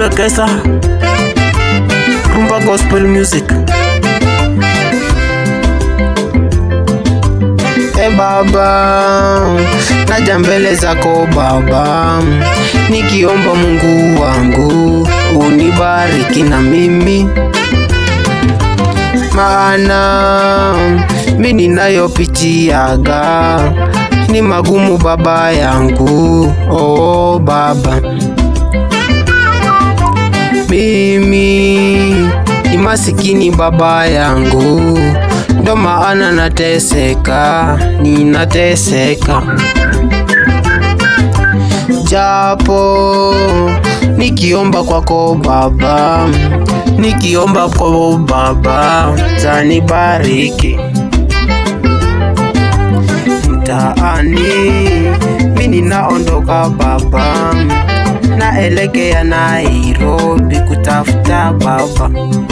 Rekesa Rumba Gospel Music E Baba, naja mbele zako Baba, nikiomba Mungu wangu unibariki na mimi, maana mi ninayopitiaga ni magumu Baba yangu. Oh Baba, mimi ni masikini Baba yangu, ndo maana nateseka, ninateseka japo nikiomba kwako Baba, nikiomba kwako Baba, tanibariki mtaani, mi ninaondoka Baba, naelekea Nairobi kutafuta Baba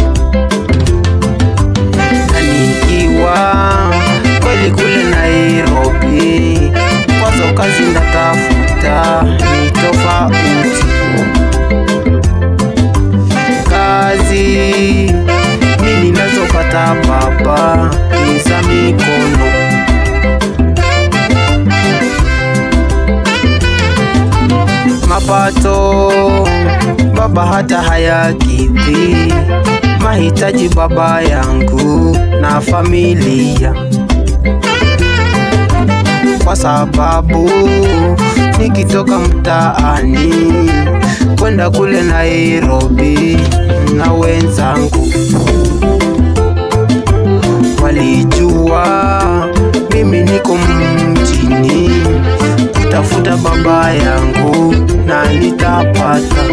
na nikiwa kweli kule Nairobi, kwazo kazi ndatafuta ni tofauti. Kazi mi ninazopata Baba ni za mikono, mapato Baba hata hayakidhi mahitaji Baba yangu na familia, kwa sababu nikitoka mtaani kwenda kule Nairobi na wenzangu walijua mimi niko mjini kutafuta baba yangu na nitapata.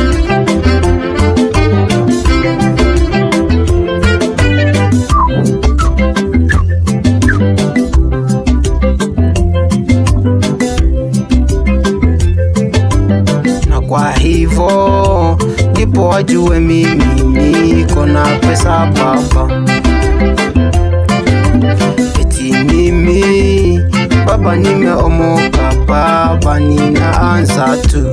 na kwa hivyo ndipo wajue mimi niko na pesa baba, eti mimi baba nimeomoka baba, ninaanza tu,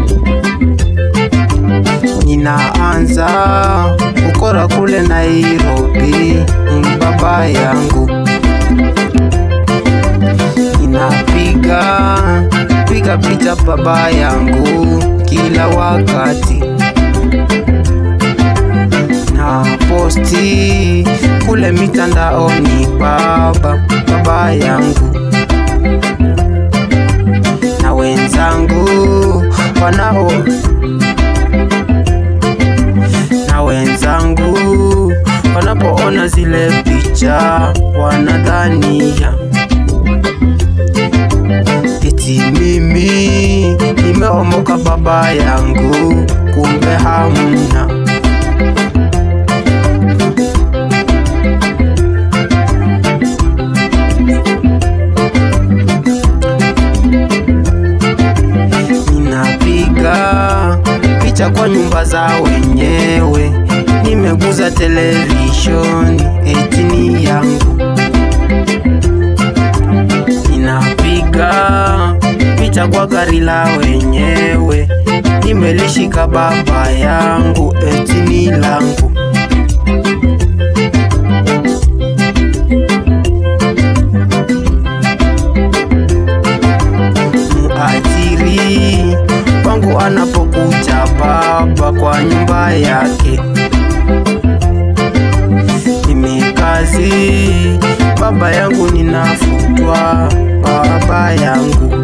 ninaanza ukora kule Nairobi, baba yangu ninapiga piga picha baba yangu kila wakati na posti kule mitandaoni baba baba yangu na wenzangu wanao na wenzangu wanapoona zile picha wanadhania eti mimi nimeomoka baba yangu, kumbe hamna. Ninapiga picha kwa nyumba za wenyewe, nimeguza televishoni eti ni yangu ninapiga picha kwa gari la wenyewe, nimelishika baba yangu eti ni langu. Muajiri wangu anapokuja baba kwa nyumba yake mimi kazi baba yangu ninafutwa baba yangu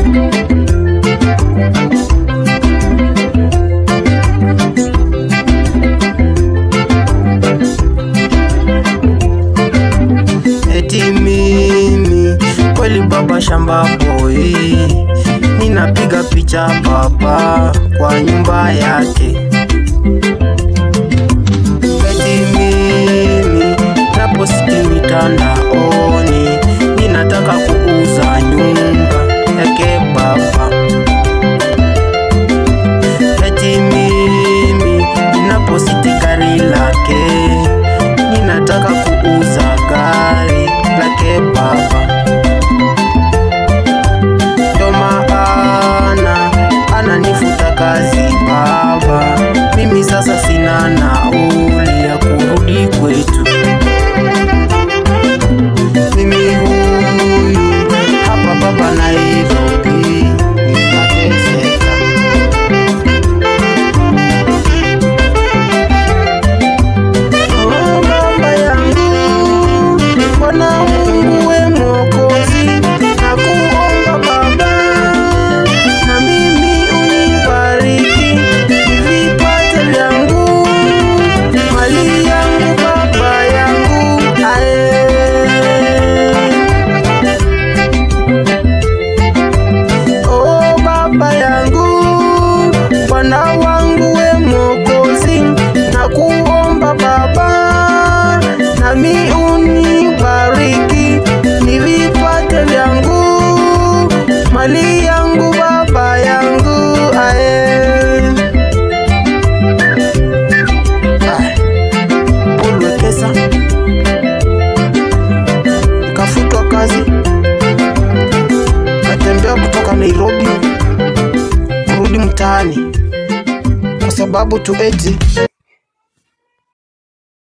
eti mimi kweli baba shamba boy ninapiga picha baba kwa nyumba yake eti mimi naposti mitandaoni ninataka kuuza nyumba yake baba eti mimi ninaposti gari lake ninataka kuuza gari lake baba ndo maana ananifuta kazi baba yangu baba yangu ae Paul Wekesa kafutwa kazi, katembea kutoka Nairobi kurudi mtaani kwa sababu tu eti